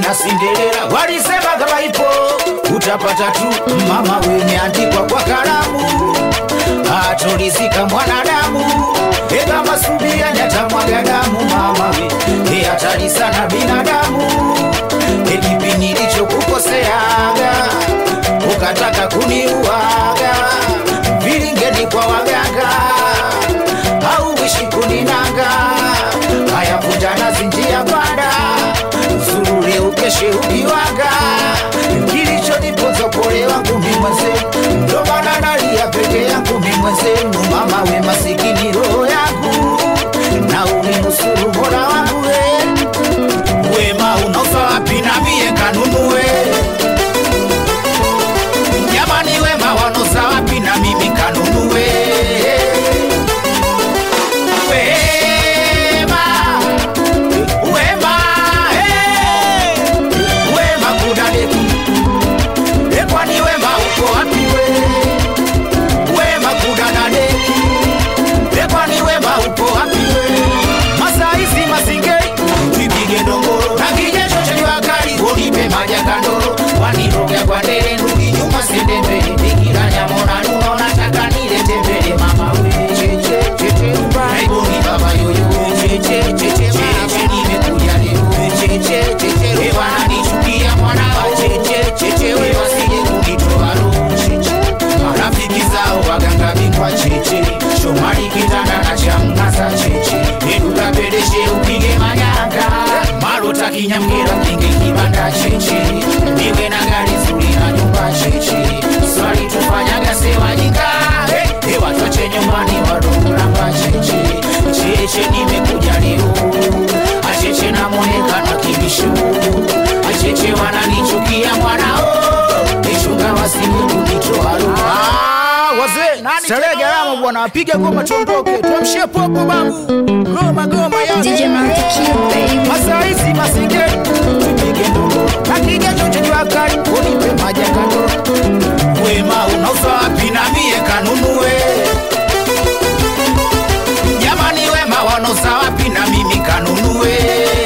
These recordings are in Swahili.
na Cinderella walisema kama ipo utapata tu mama, wemeandikwa kwa kalamu, atolizika mwanadamu e kama subia nyatamwaga damu mama we e hatari sana binadamu e kipi nilichokukoseaga ukataka kuniuaga vilingeni kwa waganga au wishi kuninanga haya vunjana zinjia banda zurure ukeshe ukiwaga kilichoniponza pole wangu mi mwenzenu ndo maana nalia peke yangu mi mwenzenu mama we masikini roho yangu na uninusuru mola wangu we wema unaosa wapi na mie kanunue jamani wema wanosa wapi na mimi kanunue wema wema eh, wema kudadeki e kwani wema uko wapi we wema kudadadeki e kwani wema uko wapi we masaizi masingei twipige dongoro na kijesho cha jua kali unipe maja kandoro waniroga kwa ndele ndugi nyuma sende mbele nikiranya mona nuno nataka nilete mbele mama we cheche cheche naiboni baba yoyo cheche cheche cheche nimekuja leo cheche cheche we wananichukia mwana cheche cheche we wasije kunitoa roho cheche marafiki zao waganga bingwa cheche shomari kitanda na chamngasa cheche edukapedeshe upige manyanga marota kinyamgira kinge kibanda cheche niwe na gari zuri na nyumba cheche swali tufanyaga sewajika hey, hey, watwache nyumbani wadongulamba cheche cheche nimekuja leo acheche na mwonekano kibishu acheche wananichukia mwanao ichunga wasije kunitoa roho wazee starehe gharama bwana apige goma tuondoke tuamshie popo babu goma goma ya DJ Monte Q, baby. masaizi masinge tupige ndogo nakigesho chenye wakali unipe maji ya kando wema unauza wapi na mie kanunue jamani wema wanauza wapi na mimi kanunue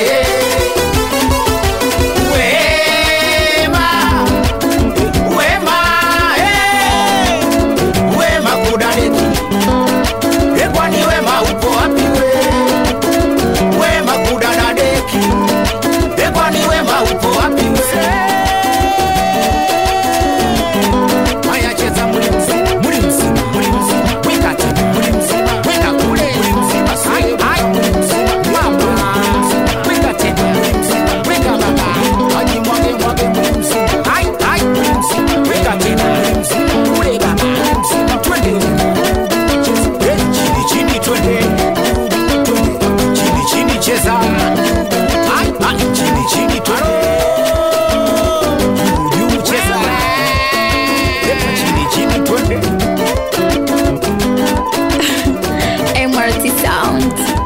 wema wema eh, wema kudadeki e kwani wema upo wapi we wema kudadadeki e kwani wema upo wapi we haya cheza muli mzima muli mzima muli mzima weka tena muli mzima weka kule muli mzima sai ai muli mzima mama weka tena muli mzima weka baba haji mwage mwage muli mzima ai ai muli mzima weka tena muli mzima kule baba muli mzima twende Eh, chini chini twende Twende. chini chini cheza ai ai chini chini twende juu juu cheza Epa, chini chini twende MRT Sound.